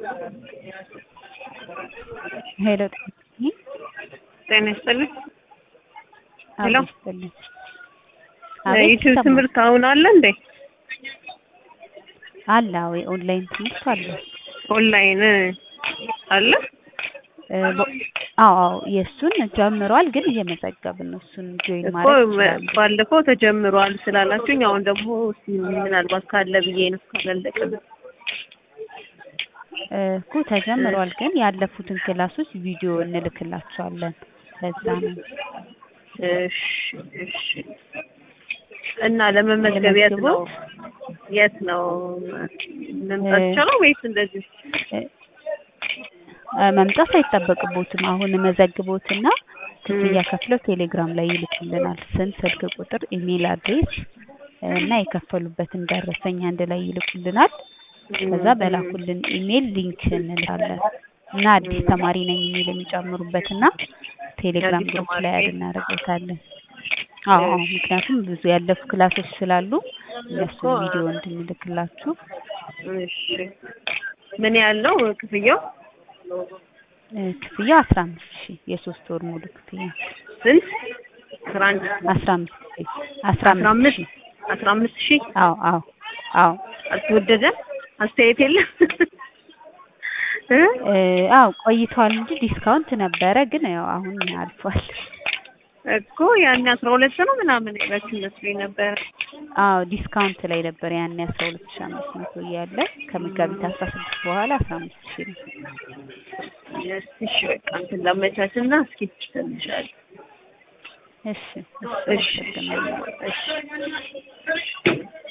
ሄሎ ጤና ይስጥልኝ። ሄሎ ይስጥልኝ። ዩቲዩብ ትምህርት አሁን አለ እንዴ? አለ። አዎ የኦንላይን ትምህርት አለ። ኦንላይን አለ? እ በ- አዎ አዎ የእሱን ጀምሯል፣ ግን እየመዘገብን ነው። እሱን ጆይን እኮ ማድረግ ይችላሉ። ባለፈው ተጀምሯል ስላላችሁኝ አሁን ደግሞ እስኪ ምናልባት ካለ ብዬ ነው ካላለቀም እ እኮ ተጀምሯል፣ ግን ያለፉትን ክላሶች ቪዲዮ እንልክላቸዋለን። ለዛ ነው እሺ እሺ። እና ለመመዝገብ የት ነው የት ነው መምጣት እ- ይቻላል ወይስ እንደዚህ? እ እ መምጣት አይጠበቅቦትም። አሁን መዘግቦትና ክፍያ ከፍለው ቴሌግራም ላይ ይልኩልናል። ስም፣ ስልክ ቁጥር፣ ኢሜል አድሬስ እና የከፈሉበትን ደረሰኝ አንድ ላይ ይልኩልናል። ከዛ በላኩልን ኢሜል ሊንክ እንልካለን እና አዲስ ተማሪ ነኝ የሚል የሚጨምሩበትና ቴሌግራም አዲስ ግሩፕ ተማሪ ላይ ነኝ። አድ እናደርገታለን። አዎ አዎ፣ ምክንያቱም ብዙ ያለፉ ክላሶች ስላሉ እነሱን እኮ፣ ቪዲዮ እንድንልክላችሁ እሺ ምን ያህል ነው ክፍያው? እ ክፍያ አስራ አምስት ሺህ የሶስት ወር ሙሉ ክፍያ ስንት? አስራ አንድ አስራ አምስት ሺህ አስራ አስራ አምስት አምስት ሺህ አስራ አምስት ሺህ አዎ አዎ አዎ አልተወደደም? አስተያየት የለም? እ? እ አዎ ቆይቷል እንጂ ዲስካውንት ነበረ፣ ግን ያው አሁን አልፏል። እኮ ያኔ አስራ ሁለት ነው ምናምን ያላችሁ መስሎኝ ነበር። አዎ ዲስካውንት ላይ ነበር ያኔ አስራ ሁለት ሺህ አምስት መቶ እያለ ከመጋቢት አስራ ስድስት በኋላ አስራ አምስት ሺህ ነው። እስኪ እሺ በቃ እንትን ላመቻችና እስኪ ትንሻል እሺ እሺ እሺ አመሰግናለሁ። እሺ